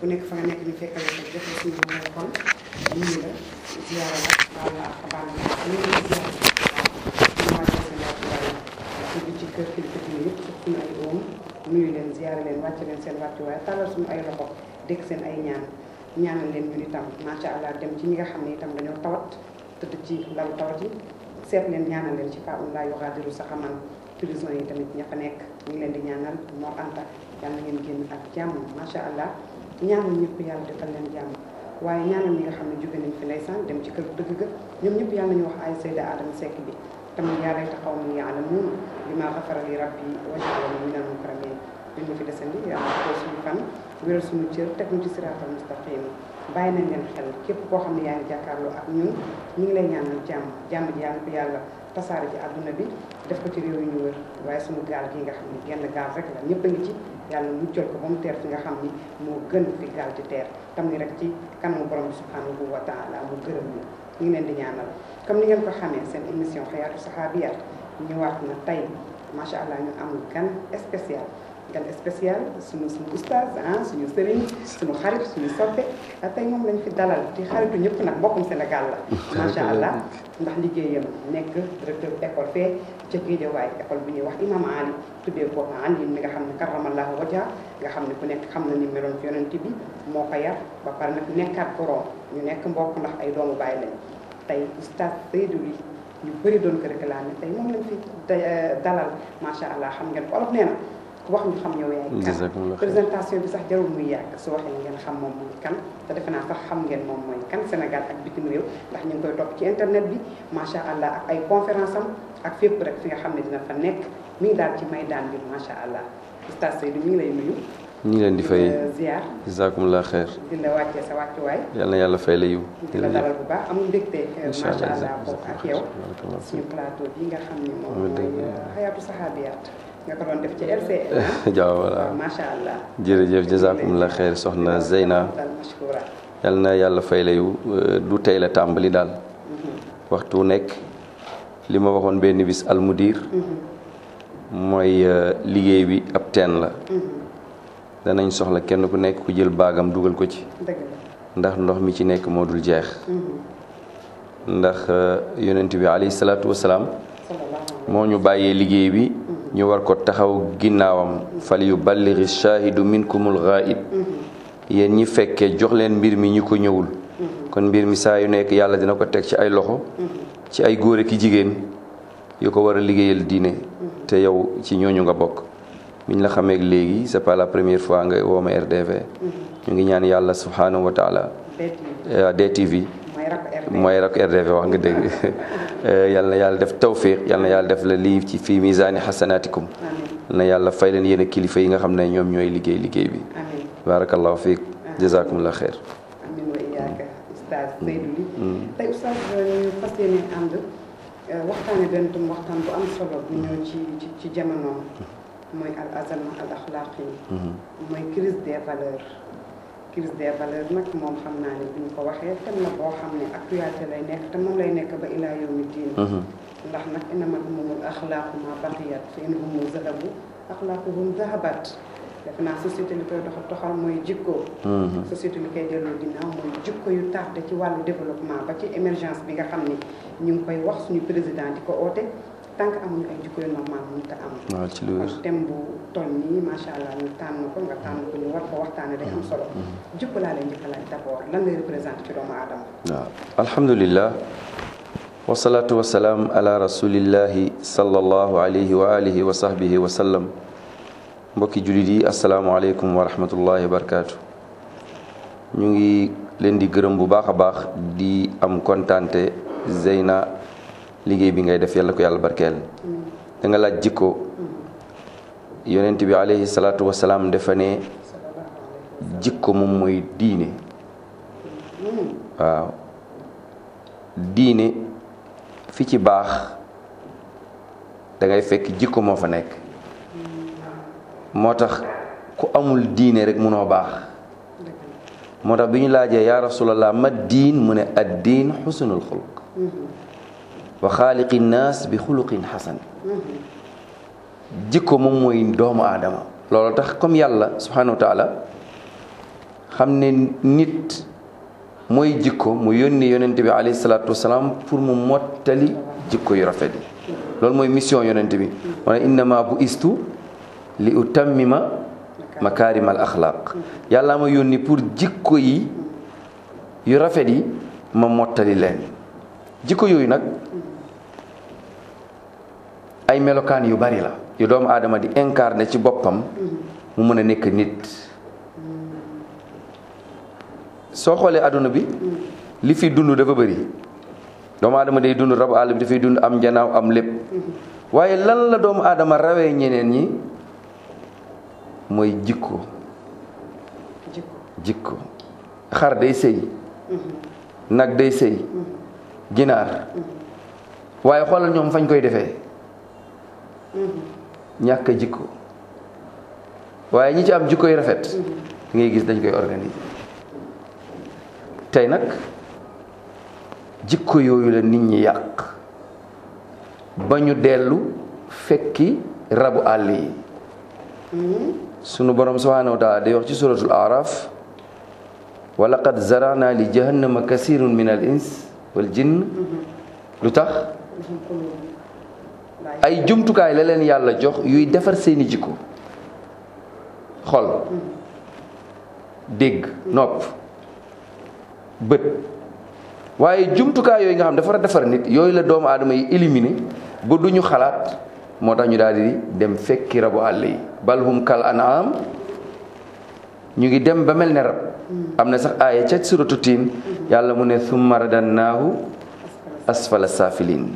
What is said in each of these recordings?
ku nekk fa nga nekk ñu fekkal ko jox la suñu may xol nuyu la ziyaara la baal la ak baal la ñu ngi lay ziyaara ñu wàcce seen wàccuwaay dugg ci kër kilifa diine yëpp sax suñu ay oom nuyu leen ziyaara leen wàcce leen seen wàccuwaay tàllal suñu ay loxo dégg seen ay ñaan ñaanal leen ñun itam macha allah dem ci ñi nga xam ne itam dañoo tawat tëdd ci lalu tawat yi seet leen ñaanal leen ci fa um laa yuxaadiru saxaman prison yi tamit ña fa nekk ñu ngi leen di ñaanal moo anta yàlla na ngeen génn ak jàmm macha allah ñaanal ñëpp yàlla defal leen jàmm waaye ñaanal ñi nga xam ne jóge nañ fi ndeysaan dem ci kër dëgg ga ñoom ñëpp yàlla nañu wax ay sayda adama sekk bi tamit yaa layta qawmi ya'lamuun bimaa ghafara li rabbi wa ja'alani minal mukramiin li ñu fi desandi yàlla ko suñu fan wéral suñu cër teg ñu ci siraatal mustaqim bàyyi nañ leen xel képp koo xam ne yaa ngi jàkkaarloo ak ñun ñu ngi lay ñaanal jàmm jàmm ji yàlla ko yàlla tasaare ci àdduna bi def ko ci réew yi ñu wër waaye suñu gaal gi nga xam ne genn gaal rek la ñëpp a ngi ci yàlla muccal ko ba mu teer fi nga xam ni moo gën fi gaal ci teer tam ni rek ci kanamu borom bi subhanahu wa taala mu gërëm ñu ñu ngi leen di ñaanal comme ni ngeen ko xamee seen émission xayaatu saxaabiyaat ñëwaat na tey macha allah ñu am gan spécial gan spécial suñu suñu oustaz ah suñu sëriñ suñu xarit suñu soppe tey moom lañ fi dalal ci xaritu ñëpp nag mbokkum Sénégal la macha allah ndax liggéeyam nekk directeur école fee ca Géejawaay école bi ñuy wax imam Ali tuddee ko Ali mi nga xam ne karamallahu wajha nga xam ne ku nekk xam na ni meloon ci yonent bi moo ko yar ba pare nag nekkaat borom ñu nekk mbokk ndax ay doomu bàyyi lañ tey oustaz Seydou Ly ñu bëri doon ko réclamé tey moom lañ fi dalal macha allah xam ngeen ko olof nee na ku wax ñu xam yow yaay kan présentation bi sax jarul muy yàgg su waxee ngeen xam moom mooy kan te defe naa sax xam ngeen moom mooy kan Sénégal ak bitim réew ndax ñu ngi koy topp ci internet bi macha allah ak ay conférence am ak fépp rek fi nga xam ne dina fa nekk mi ngi daal ci may daan bi macha allah oustaz Seydou mi ngi lay nuyu. ñu ngi leen di fay ziar jazakumullah xeer di la wàccee sa wàccuwaay. yal na yàlla fay la yiw di la dalal bu baax amul mbégte incha macha allah allah bokk ak yow barakallah suñu plateau bi nga xam ne moom Amiin mooy dëgg. xayaatu saxaabiyaat nga ko doon def ci LCL jaaw voilà macha allah jërëjëf jazakumullah xeer soxna Zeyna dal mashkura yal na yàlla fay la yiw du tey la tàmbali daal waxtu wu nekk li ma waxoon benn bis almudir mooy euh, liggéey bi ab teen la danañ soxla kenn ku nekk ku jël baagam dugal ko ci dëgg la ndax ndox mi ci nekk moo dul jeex ndax euh, yonent bi alayhi salaatu wasalaam sallallahu alayhi moo ñu bàyyee liggéey bi ñu war ko taxaw ginnaawam fal yu balliri shaahidu minkumul ghaib yéen ñi fekkee jox leen mbir mi ñu ko ñëwul kon mbir mi saa yu nekk yàlla dina ko teg ci ay loxo ci ay góor ki jigéen yu ko war a liggéeyal diine te yow ci ñooñu nga bokk biñ la xamee léegi c'est pas la première fois nga woo ma RDV ñu ngi ñaan yàlla subhanahu wa taala DTV euh, DTV mooy rakk RD mooy rak RDV wax nga dëgg yal na yàlla def tawfiq yal na yàlla def la lii ci fii misaani xasanaatikum amiin na yàlla fay leen yéen a kilifa yi nga xam ne ñoom ñooy liggéey liggéey bi amiin barakallahu fiik jazakumullah xeer amiin wa iyaaka oustaz Seydou Ly tey oustaz ñu fas yéene ànd waxtaane benn tam waxtaan bu am solo bu ñëw ci ci ci jamonoom mooy al azama al axlaaqi mooy crise des valeurs crise des valeurs nag moom xam naa ne bu ñu ko waxee thème la boo xam ne actualité lay nekk te moom lay nekk ba ilaa yawmi diin ndax nag innamal umamul axlaaqu ma baqiyat fa in humu zahabu axlaaquhum zahabat def naa société li koy doxal toxal mooy jikko société li koy delloo ginnaaw mooy jikko yu tardé ci wàllu développement ba ci émergence bi nga xam ne ñu ngi koy wax suñu président di ko oote tant que amuñu ay jikko yu normal mënut a am waaw ci lu wér kon thème bu toll nii macha allah ñu tànn ko nga tànn ko ñu war ko waxtaane day am solo jikko laa lay njëkk a laaj d'abord lan lay représenté ci doomu aadama waaw alhamdulillah wasalaatu wasalaam ala rasulillahi sallallahu alayhi wa alihi wa sahbihi wa sallam mbokki jullit yi asalaamualeykum wa rahmatullahi wa barakaatu ñu ngi leen di gërëm bu baax a baax di am kontante Zeyna liggéey bi ngay def yàlla ko yàlla barkeel da nga laaj jikko yonent bi alayhi salaatu wasalaam dafa ne jikko moom mooy diine waaw diine fi ci baax da ngay fekk jikko moo fa nekk moo tax ku amul diine rek munoo baax moo tax bi ñu laajee yaa rasulallah ma diin mu ne ad diin xusnul xuluq wa xaaliqi naas bi xuluqin xasan jikko moom mooy doomu aadama loolu tax comme yàlla subhanahu wa taala xam ne nit mooy jikko mu yónni yonent bi alayhi salaatu wasalaam pour mu mottali jikko yu rafet yi loolu mooy mission yonent bi wana innama bu istu li utammima makarim al axlaq yàlla ma yónni pour jikko yi yu rafet yi ma mottali leen jikko yooyu nag ay melokaan yu bari la yu doomu aadama di incarné ci boppam mu mën a nekk nit soo xoolee àdduna bi li fi dund dafa bëri doomu aadama day dund rabu àll bi dafay dund am njanaaw am lépp waaye lan la doomu aadama rawee ñeneen ñi mooy jikko jikko jikko xar day sëy nag day sëy ginaar waaye xoolal ñoom fañ koy defee ñàkk a jikko waaye ñi ci am jikko yu rafet ngay gis dañ koy organiser tey nag jikko yooyu la nit ñi yàq ba ñu dellu fekki rabu àll yi sunu borom subhanahu wa taala day wax ci suratul araf wa laqad zarana li jahannama kasirun min al ins wal jinn lu tax dafa xuloo laay ay jumtukaay la leen yàlla jox yuy defar seeni jikko xol dégg nopp bët waaye jumtukaay yooyu nga xam dafa war a defar nit yooyu la doomu aadama yi éliminé ba du ñu xalaat moo tax ñu daal di dem fekki rabu àll yi balhum kal an'am ñu ngi dem ba mel ne rab am na sax aaya ca suratu tiin yàlla mu ne summa radannaahu asfala safilin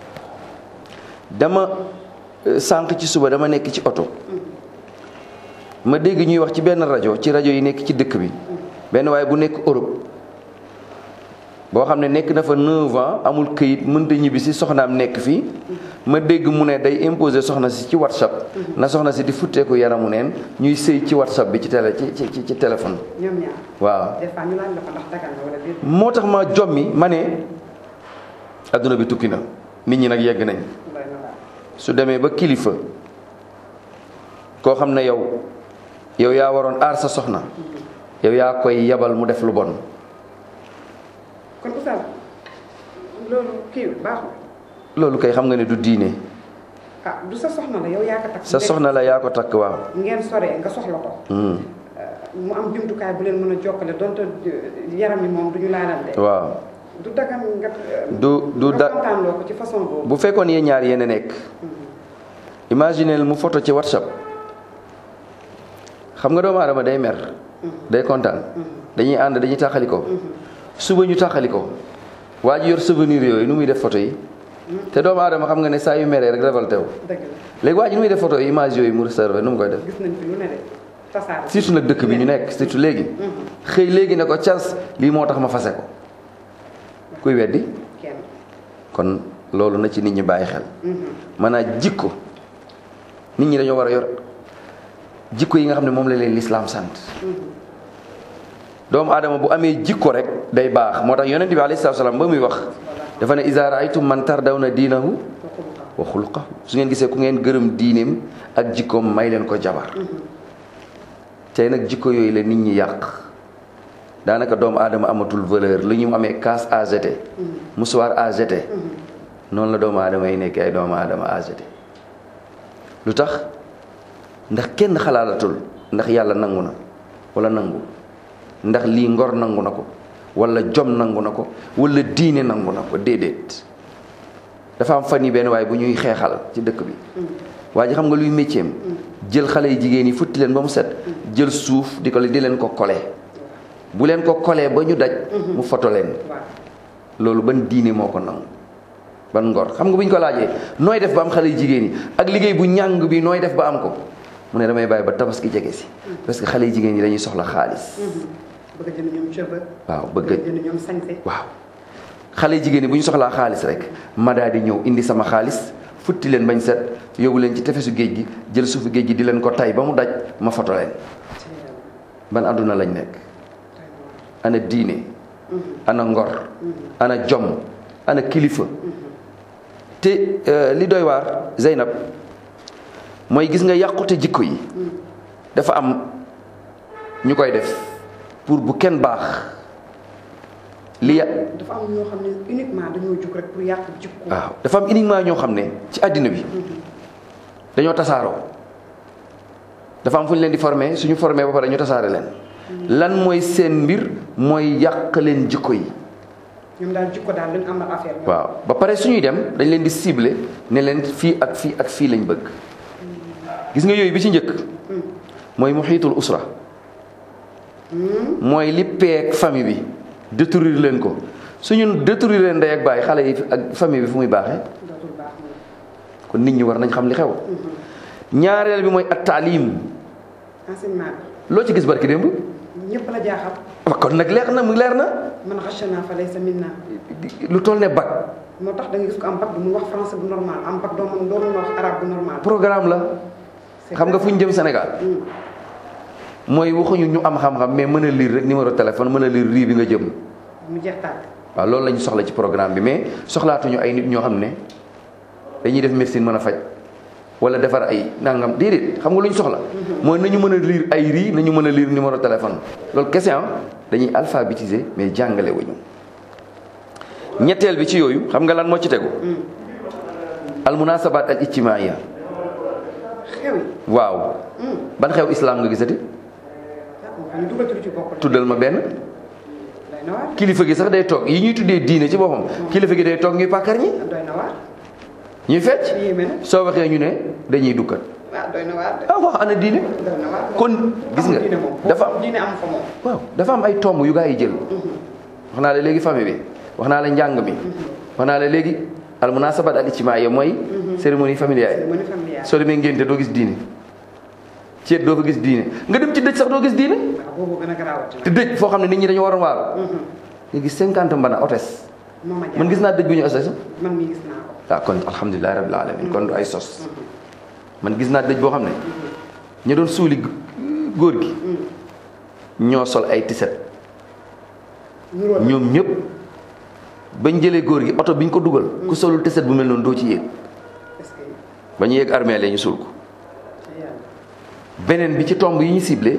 dama euh, sànq ci suba dama nekk ci oto ma dégg ñuy wax ci benn rajo ci rajo yi nekk ci dëkk bi benn waaye bu nekk Europe boo xam ne nekk na fa 9 ans amul këyit mënta ñibbi si soxnaam nekk fii ma dégg mu ne day imposer soxna si ci whatsapp na soxna si di futteeku yaramu neen ñuy sëy ci whatsapp bi ci télé ci ci ci téléphone ñoom ñaar waaw des fois ñu laaj la ko ndax dagal na wala déet moo tax ma jommi ma ne adduna bi tukki na nit ñi nag yegg nañ doy na waar su demee ba kilifa koo xam ne yow yow yaa waroon aar sa soxna yow yaa koy yabal mu def lu bon kon oustaz loolu kii baaxul loolu kay xam nga ne du diine ah du sa soxna la yow yaa ko takk sa soxna la yaa ko takk waaw ngeen soree nga soxla ko Hmm, mu am jumtukaay bu leen mën a jokkale donte yaram yi moom du ñu laalante waaw du dagan nga du du nga da kontaan loo ko ci façon boobu bu fekkoon yéen ñaar yéen a nekk imagineel mu photo ci whatsapp xam nga doomu aadama day mer day kontaan dañuy ànd dañuy tàqali ko suba ñu tàqali ko waa ji yor souvenir yooyu nu muy def photo yi te doomu aadama xam nga ne saa yu meree rek révolté wu dëgg la léegi waa ji nu muy def photo yi image yooyu mu réservé nu mu koy def gis nañ fi lu ne de tasaare surtout nag dëkk bi ñu nekk surtout léegi xëy léegi ne ko cas lii moo tax ma fase ko kuy weddi kenn kon loolu na ci nit ñi bàyyi xel maanaam jikko nit ñi dañoo war a yor jikko yi nga xam ne moom la leen lislaam sant doomu aadama bu amee jikko rek day baax moo tax yonent bi alayhi salaatu salaam ba muy wax dafa ne iza raaytum man tardawna diinahu wa xuluqahu su ngeen gisee ku ngeen gërëm diineem ak jikkoom may leen ko jabar tey nag jikko yooyu la nit ñi yàq daanaka doomu aadama amatul valeur lu ñu amee casse à jeter musuwaar à jeter noonu la doomu aadama yi nekk ay doomu aadama à jeter lu tax ndax kenn xalaalatul ndax yàlla nangu na wala nangu ndax lii ngor nangu na ko wala jom nangu na ko wala diine nangu na ko déedéet dafa am fan yi benn waaye bu ñuy xeexal ci dëkk bi waa ji xam nga luy métier am jël xale yi jigéen yi futti leen ba mu set jël suuf di ko di leen ko kole bu leen ko kolee ba ñu daj mu foto leen waaw loolu ban diine moo ko nangu ban ngor xam nga bu ñu ko laajee nooy def ba am xale yu jigéen yi ak liggéey bu ñàng bi nooy def ba am ko mu ne damay bàyyi ba tabaski jege si parce que xale yu jigéen yi dañuy soxla xaalis bëgg a jënd ñoom cheveux waaw bëgg bëgg a jënd ñoom sañse waaw xale yu jigéen yi bu ñu soxlaa xaalis rek ma daal di ñëw indi sama xaalis futti leen bañ set yóbbu leen ci tefesu géej gi jël suufu géej gi di leen ko tay ba mu daj ma foto leen ban àdduna lañ nekk ana diine ana ngor ana jom ana kilifa te euh, li doy waar Zeynab mooy gis nga yàqute jikko yi dafa am ñu koy def pour bu kenn baax li ya dafa am ñoo xam ne uniquement dañoo jug rek pour yàq jikko. waaw dafa am uniquement ñoo xam ne ci àddina bi dañoo tasaaroo dafa am fu ñu leen di formé suñu formé ba pare ñu tasaare leen lan mooy seen mbir mooy yàq leen jikko yi ñoom daal jikko daal lañ amal affaire. ñoom. waaw ba pare suñuy dem dañ leen di ciblé ne leen fii ak fii ak fii lañ bëgg gis nga yooyu bi ci njëkk mooy muxiitul usra mooy li peeg famille bi détruire leen ko suñu détruire leen ndey ak bàyyi xale yi ak famille bi fu muy baaxee dootul baax moom. kon nit ñi war nañ xam li xew ñaareel bi mooy at taalim enseignement loo ci gis barki démb bi ñëpp la jaaxal. wa kon nag leer na mu leer na man xasana fa laysa minna lu toll ne bac moo tax da nga gis ko am bac du mu wax français bu normal am bac doo mën doo mën wax arabe bu normal. programme la C'est xam nga vrai. fu ñu jëm Sénégal mooy waxuñu ñu am xam-xam mais mën a lire rek numéro téléphone mën a lire rii bi nga jëm mu jeex tàkk. waaw loolu la ñu soxla ci programme bi mais soxlaatuñu ay nit ñoo xam ne dañuy def médecine mën a faj wala defar ay nangam déedéet xam nga lu ñu soxla mooy nañu mën a lire ay rii nañu mën a lire numéro téléphone loolu kese ah dañuy alphabétiser mais jàngale wuñu ñetteel bi ci yooyu xam nga lan moo ci tegu al munasabat al ijtimaiya xew yi. waaw ban xew islam nga gisati ah moo xam ne dugal ci bokk la. tuddal ma benn doy na waar. kilifa gi sax day toog yi ñuy tuddee diine ci boppam kilifa gi day toog ñuy pàkkar ñi doy na waar. ñuy fecc yéeme na. soo waxee ñu ne dañuy dukkat waaw doy na waar de. ah wax ana diine doy na waar. kon gis nga diine moom dafa foofu diine am fa moom. waaw dafa am ay tomb yu gaa yi jël wax naa la léegi famille bi wax naa la njàng mi wax naa la léegi al munasabat al ijtimaaya mooy cérémonie familiale cérémonie familiale. soo demee ngénte doo gis diine ceet doo fa gis diine nga dem ci dëj sax doo gis diine waaw boobu gën a garaawati. te dëj foo xam ne nit ñi dañu waroon waaru nga gis cinquante mbana otes moom ma man gis naa dëj bu ñu otes man mii gis naa ko. waaw kon alhamdulilahi rabbil alamin kon du ay sos man gis naa dëj boo xam ne ña doon suuli góor gi ñoo sol ay tiset nuróo ñoom ñëpp bañ jëlee góor gi oto bi ñu ko dugal ku solul tiset bu mel noonu doo ci yéeg est-ce que ba ñu yéeg armée la ñu suul ko ca yàlla. beneen bi ci tomb yi ñu ciblé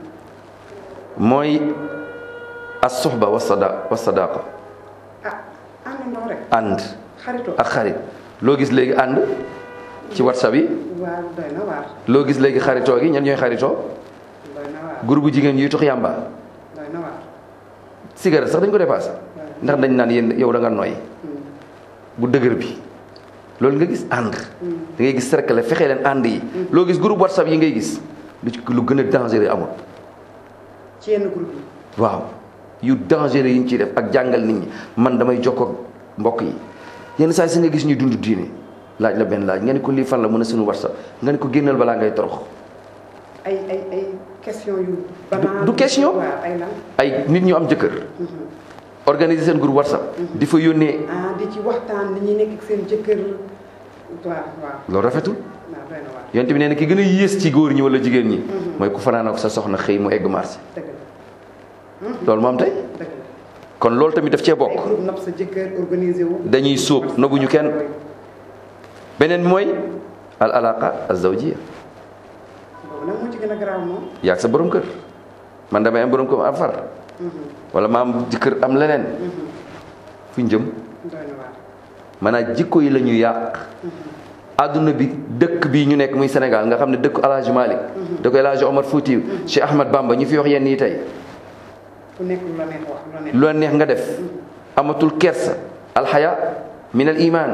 mooy as soxba wa sada wa sadaqa ah àndandoo rek. ànd xaritoo. ak xarit loo gis léegi ànd ci whatsapp yi waaw doy na waar. loo gis léegi xaritoo gi ñan ñooy xaritoo doy na waar. groupe jigéen yuy tux yàmba doy na waar. cigarette sax dañ ko dépassé ndax dañ naan yéen yow da nga nooy bu dëgër bi loolu nga gis ànd da ngay gis cercle fexe leen ànd yi loo gis groupe whatsapp yi ngay gis lu ci lu gën a dangereux amul ci yenn groupe yi. waaw yu dangereux yi ñu ciy def ak jàngal nit ñi man damay jokkoo ak mbokk yi yenn saa yi si nga gis ñuy dund diine laaj la benn laaj nga ne ko lii fan la mën a suñu whatsapp nga ne ko génnal balaa ngay torox ay ay ay question yu. banal du question. waaw ay lan. ay nit ñu am jëkkër organiser seen groupe whatsapp di fa yónnee ah di ci waxtaan li ñuy nekk ak seen jëkkër. waaw waaw loolu rafetul waaw doy na waar. yonent bi nee na ki gën a yées ci góor ñi wala jigéen ñi mooy ku fanaan ak sa soxna xëy mu egg marché dëgg la loolu moo am tey dëgg la. kon loolu tamit daf cee ay bokk groupe nopp sa jëkkër organisé wu. dañuy sóob nëbbuñu kenn beneen bi mooy al alaqa azawjiya boobu nag moo ci gën a garaaw moom. yaag sa borom kër man damay am borom kër am far wala ma am jëkkër am leneen fu ñu jëm doy na waar. maanaam jikko yi la ñu yàq adduna bi dëkk bii ñu nekk muy Sénégal nga xam ne dëkk El Hadj Malick dëkk El Hadj Omar Foutiou Cheikh Ahmad Bamba ñu fi wax yenn yi tey ku nekk lu la neex wax lu la neex. lu la neex nga def amatul kersa alxaya min al iman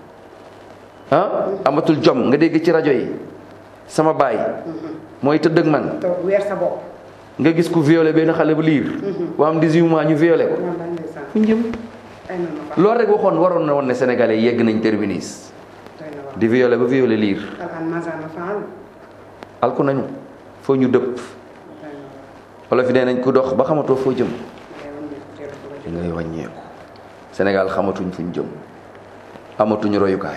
ah amatul jom nga dégg ci rajo yi sama baay mooy tëdd ak man te weer sa bopp. nga gis ku violé benn xale bu liir bu am 18 mois ñu violé ko wallaay ndeysaan. fu ñu jëm ay na ma fa. loolu rek waxoon waroon na woon ne sénégalais yegg nañ terminus doy na waar. di violé ba violé liir alxan mazana faal. alku nañu foo ñu dëpp doy na waar. wala fi nee nañ ku dox ba xamatoo foo jëm ngay wàññeeku teel a ko da ngay wàññeeku Sénégal xamatuñ fuñ jëm amatuñu royukaay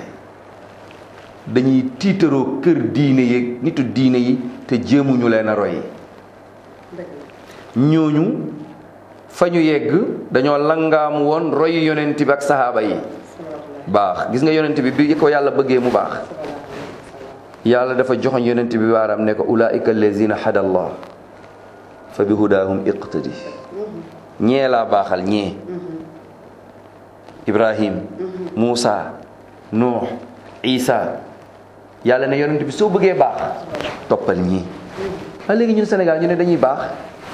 dañuy tiitaroo kër diine yi nitu diine yi te jéemuñu leen a roy dëgg la. ñooñu fa ñu yegg dañoo langaamu woon roy yonent bi ak sahaaba yi salaamaaleykum. baax gis nga yonent bi bi ko yàlla bëggee mu baax salaamaaleykum. salaam. yàlla dafa joxoñ yonent bi baaraam ne ko ulaika allazina hada allah fa bi hudaahum iqtadi ñee laa baaxal ñee ibrahim muusa nuux isa yàlla ne yonent bi soo bëggee baax toppal ñii a léegi ñun Sénégal ñu ne dañuy baax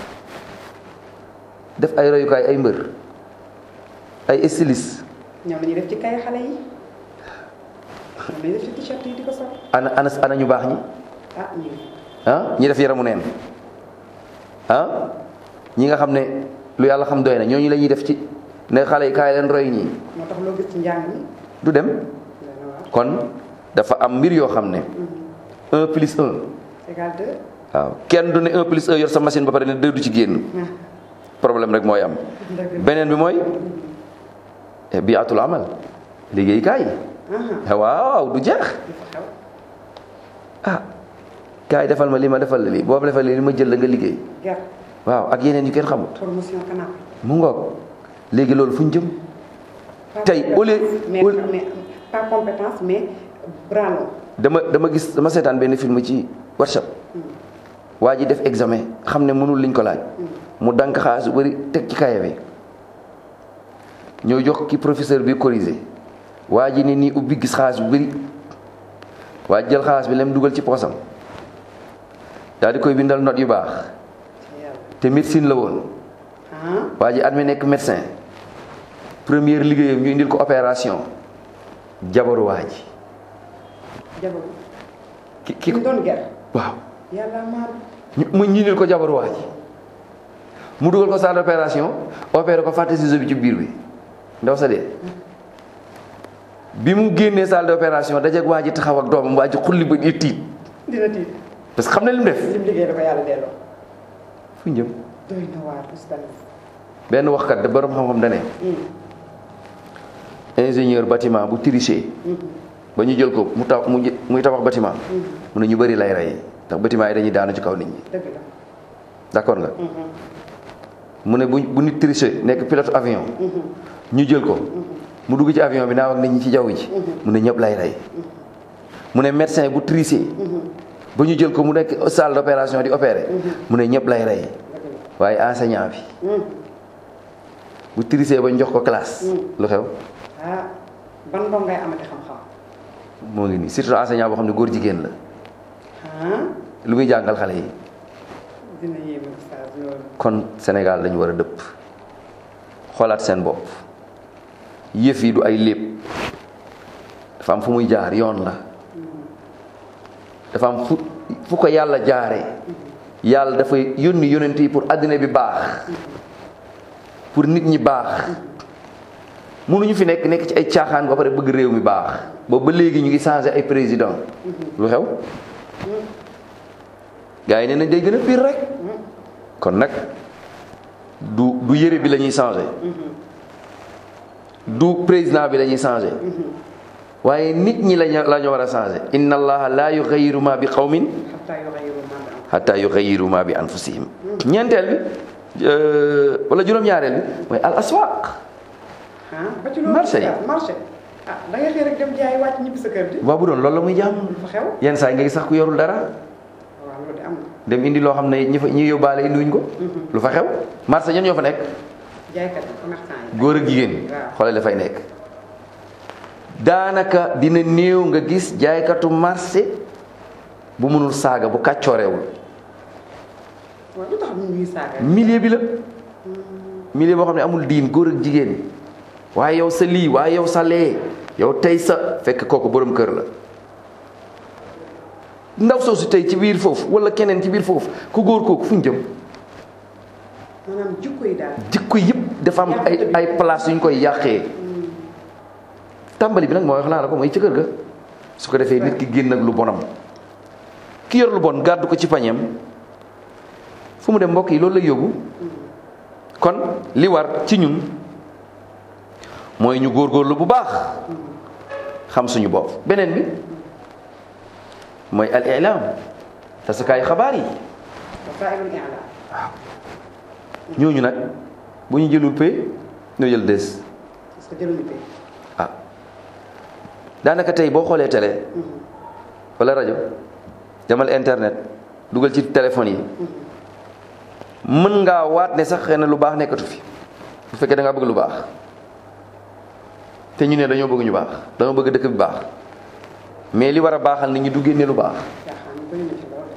def ay royukaay ay mbër ay stylis ñoom la ñuy def ci kay xale yi ñoom la ñuy def ci t-shirt yi di ko sol ana ana ana ñu baax ñi ah ñu ah ñi def yaramu neen ah ñi nga xam ne lu yàlla xam doy na ñooñu la ñuy def ci ne xale yi kaay leen roy ñii moo tax loo gis ci njàng mi du dem dana waar kon dafa am mbir yoo xam ne un plus un égal deux waaw kenn du ne un plus un yor sa machine ba pare ne deux du ci génn problème rek mooy am dëgg beneen bi mooy bi atul amal liggéey kaay la waaw du jeex li fa xew ah kaay defal ma li ma defal la lii boobu defal li ma jël la nga liggéey ger waaw ak yeneen yu kenn xamut promotion canapé mu ngoog léegi loolu fu ñu jëm Pas Tey, au lieu- mais, au lieu- mais pas compétence mais bras long dama dama gis dama seetaan benn film ci workshop waa ji def examen xam ne mënul liñ ko laaj mu dank xaalis bu bëri teg ci kaye bi ñëw jox ki professeur bi corrigé waa ji ne nii ubbi gis xaalis bu bëri waa ji jël xaalis bi lem dugal ci poosam daal di koy bindal note yu baax ci yàlla te médecine la woon ah waa ji admis nekk médecin première liggéeyam ñu indil ko opération jabaru waa ji jabaru ki ki ki ñu doon ger waaw yàlla maar ñu mu ñu indil ko jabaru waa ji mu dugal ko salle d'opération opéré ko fàtte ciseau bi ci biir bi ndaw sa dee bi mu génnee salle d'opération dajeeg waa ji taxaw ak doomam waa ji xulli ba di tiit dina tiit parce que xam ne li mu def lim liggéey da ko yàlla delloo fu ñu jëm doy na waar oustaz benn waxkat da borom xam-xam da ne ingénieur bâtiment bu triché ba ñu jël ko mu taw mu jë- muy tabax bâtiment mu ne ñu bëri lay rey ndax bâtiment yi dañuy daanu ci kaw nit ñi dëgg la d'accord nga mu ne bu bu nit triché nekk pilote avion ñu jël ko mu dugg ci avion bi naaw ak nit ñi ci jaww ji mu ne ñëpp lay rey mu ne médecin bu triché ba ñu jël ko mu nekk salle d'opération di opérer mu ne ñëpp lay rey waaye enseignant bi bu triché ba ñu jox ko classe lu xew ah ban ndom ngay amati xam-xam moo ngi nii surtout enseignant boo xam ne góor jigéen la ah lu muy jàngal xale yi dina yéeme oustaz loolu kon Sénégal lañu war a dëpp xoolaat seen bopp yëf yi du ay lépp dafa am fu muy jaar yoon la dafa am fu fu ko yàlla jaare yàlla dafay yónni yonent yi pour àddina bi baax pour nit ñi baax mënuñu fi nekk nekk ci ay caaxaan ba pare bëgg réew mi baax boobu ba léegi ñu ngi changé ay président lu xew gars yi nee nañ day gën a pire rek kon nag du du yëre bi la ñuy changé du président bi la ñuy changé waaye nit ñi lañu la ñu war a changé inna allaha la yughayyiru ma bi qawmin xataa yughayyiru ma bi hatta yughayyiru ma bi anfusihim ñeenteel bi euh, wala juróom-ñaareel bi mooy al aswaq ah ba ci loolu Marché yi. oustaz, marché ah da ngay xëy rek dem jaay wàcc ñibbi sa kër di waaw bu doon loolu la muy jàmm lu fa xew yenn saa yi nga gis sax ku yorul dara waaw loolu de am na dem indi loo xam ne ñi fa ñi yóbbaale indiwuñ ko lu fa xew marché ñan ñoo fa nekk jaaykat yi commerçant yi góor ak jigéen waaw. xoolal dafay nekk daanaka dina néew nga gis jaaykatu marché bu mënul saaga bu kàccooreewul waaw lu tax ñu ñuy saaga milieu bi la milieu boo xam ne amul diin góor ak jigéen waaye yow sa lii waaye yow sa lee yow tey sa fekk kooku borom kër la ndaw soosu tey ci biir foofu wala keneen ci biir foofu ku góor kooku fu ñu jëm maanaam jikko yi daal jikko yëpp dafa am ay ay place yu ñu koy yàqee tàmbali bi nag mooy wax naa la ko mooy ci kër ga su ko defee nit ki génn ak lu bonam ki yor lu bon gàddu ko ci pañeem fu mu dem mbokk yi loolu lay yóbbu kon li war ci ñun mooy ñu góorgóorlu bu baax xam suñu bopp beneen bi mooy al ilaam tasukaayu xabaar yi wasaa'ilul i'laam ñooñu nag bu ñu jëlul pay ñoo jël des parce que jëluñu pay ah daanaka tey boo xoolee télé wala rajo demal internet dugal ci téléphone yi mën ngaa waat ne sax xëy na lu baax nekkatu fi bu fekkee da ngaa bëgg lu baax te ñu ne dañoo bëgg ñu baax dañoo bëgg dëkk bi baax mais li war a baaxal nit ñi du génne lu baax caaxaan yi bëri na ci lool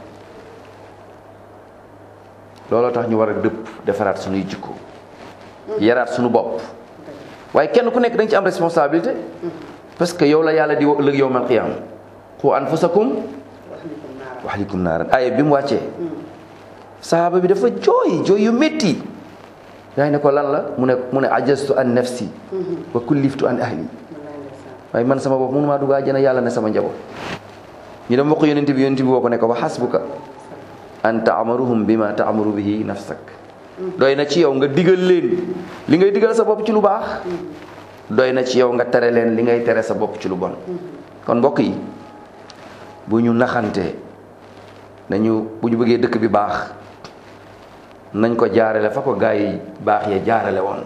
looloo tax ñu war a dëpp defaraat suñuy jikko yaraat suñu bopp waaye kenn ku nekk da nga ci am responsabilité parce que yow la yàlla di ëllëg yow mal qiyaam qu anfusakum wax ni ko naara wa ahlikum naaran aaya bi mu wàccee sahaaba bi dafa jooy jooy yu métti yaa ne ko lan la mu ne mu ne ajastu an nafsi wa kulliftu an ahli wallaay ndeysaan waaye man sama bopp mënu maa dugg àjjana yàlla ne sama njaboot ñu dem wax ko yonent bi yonent bi woo ko ne ko wa hasbuka an taamaruhum bima taamaru bihi nafsak doy na ci yow nga digal leen li ngay digal sa bopp ci lu baax doy na ci yow nga tere leen li ngay tere sa bopp ci lu bon kon mbokk yi bu ñu naxante nañu bu ñu bëggee dëkk bi baax nañ ko jaarale fa ko gaa yi baax ya jaarale woon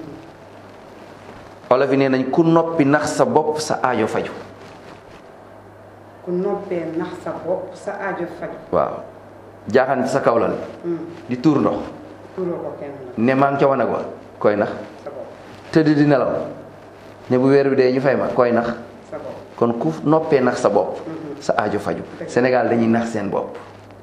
olof yi nee nañ ku noppi nax sa bopp sa aajo faju ku noppee nax sa bopp sa aajo faju waaw jaaxaan ci sa kawlal di tuur ndox tuuroo ko kenn la ne maa ngi ca wanag wa koy nax sa bopp tëdd di nelaw ne bu weer bi dee ñu fay ma koy nax sa bopp kon ku noppee nax sa bopp sa aajo faju Sénégal dañuy nax seen bopp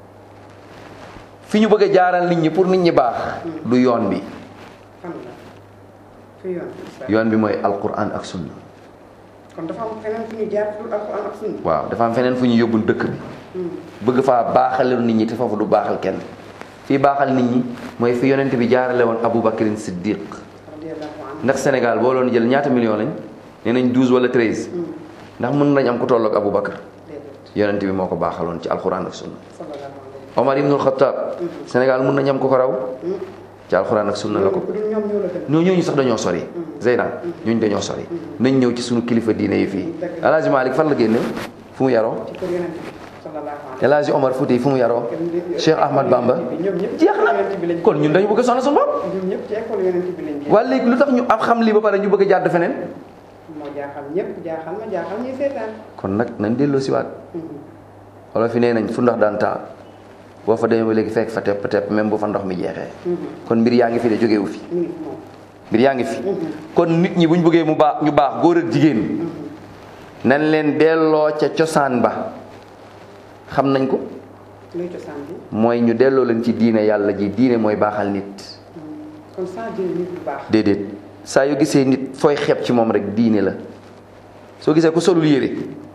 fi ñu bëgg a jaaral nit ñi pour nit ñi baax du yoon bi fan la fi yoon bi sa yoon bi mooy alquran ak sunna kon dafa am feneen fu ñu jaar pour alxuraan ak sunna waaw dafa am feneen fu ñu yóbbu dëkk bi bëgg faa baaxal nit ñi te foofu du baaxal kenn fii baaxal nit ñi mooy fi yonent bi jaarale woon Aboubacarin Siddiq radiyallahu anhu ndax Sénégal boo loon jël ñaata million lañ nee nañ 12 wala 13 ndax mën nañ am ku tolloog Aboubacar déedéet yonent bi moo ko baaxaloon ci alquran ak sunna sallallahu alayhi Omar ibnul Xattaab Sénégal mën nañ am ku ko raw ci alquran ak sunna la ko ku dul ñoom ñoo la gën ñoo ñooñu sax dañoo sori Zeyna ñooñu dañoo sori nañ ñëw ci suñu kilifa diine yi fii El Hadj Malick fan la génne fu mu yaroo ci kër yonent bi sallallahu alayhi El Hadj Omar Fouti fu mu yaroo Cheikh Ahmad Bamba ñoom ñëpp jeex na kon ñun dañu bëgg a sonn suñu bopp ñoom ñëpp ci école yonent bi lañ génn waaye léegi lu tax ñu am xam lii ba pare ñu bëgg a jàdd feneen moo jaaxal ñëpp jaaxal ma jaaxal ñuy seetaan kon nag nañ delloo siwaat wala fi nee nañ fu ndox daan taa boo fa demee ba léegi fekk fa tepp tepp même bu fa ndox mi jeexee kon mbir yaa ngi fi de jógewu fi ñu ngi fi moom mbir yaa ngi fi kon nit ñi bu ñu bëggee mu baax ñu baax góor ak jigéen nañ leen delloo ca cosaan ba xam nañ ko luy cosaan bi mooy ñu delloo leen ci diine yàlla ji diine mooy baaxal nit kon sans diine nit bu baax déedéet saa yu gisee nit fooy xeeb ci moom rek diine la soo gisee ku solul yére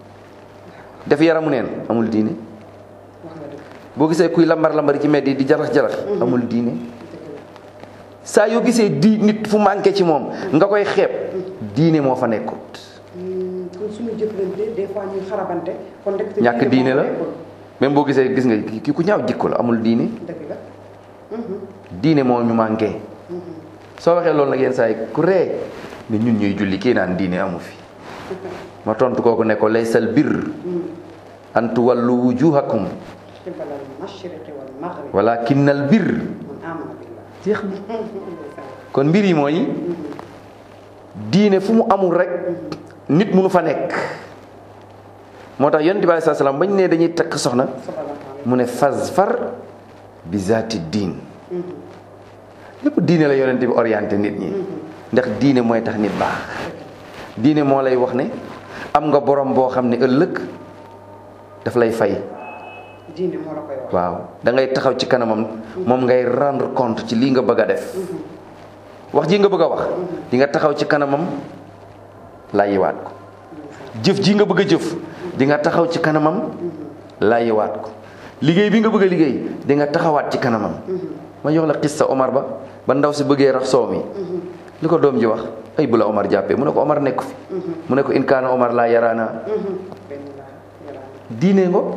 def yaramu neen amul diine wax nga dëgg boo gisee kuy lambar lambari ci mbedd yi di jarax jarax amul diine dëgg la saa yoo gisee di nit fu manqué ci moom nga koy xeeb diine moo fa nekkut Hmm, kon suñu jëflante des fois ñuy xarabante kon rek te ñàkk diine moo la nekkul. même boo gisee gis nga kii ku ñaaw jikko la amul diine dëgg la Mhm, diine moo ñu manqué mhm. soo waxee loolu nag yenn saa yi ku ree ne ñun ñuy julli kii naan diine amu fi ma tontu kooku ne ko laysal birr an tuwallu wujuhakum qibalal mashriqi wal maghrib walakinnal birr man amana billah jeex na kon mbir yi mooy diine fu mu amul rek nit munu fa nekk moo tax yonent bi aleyhi salaatu salaam bañ ne dañuy takk soxna sallallahu alayhi mu ne fasfar bi zaati diin lépp diine la yonent bi orienté nit ñi ndax diine mooy tax nit baax diine moo lay wax ne am nga borom boo xam ne ëllëg daf lay fay diine moo la koy wax waaw da ngay taxaw ci kanamam moom ngay rendre compte ci lii nga bëgg a def wax ji nga bëgg a wax di nga taxaw ci kanamam laayiwaat ko jëf ji nga bëgg a jëf di nga taxaw ci kanamam laayiwaat ko liggéey bi nga bëgg a liggéey di nga taxawaat ci kanamam ma jox la xista Omar ba ba ndaw si bëggee rax soow mi li ko doom ji wax ay bu la Omar jàppee mu ne ko Omar nekku fi mu ne ko in kaana Omar laa yaraana benn laa yaraan diine ngo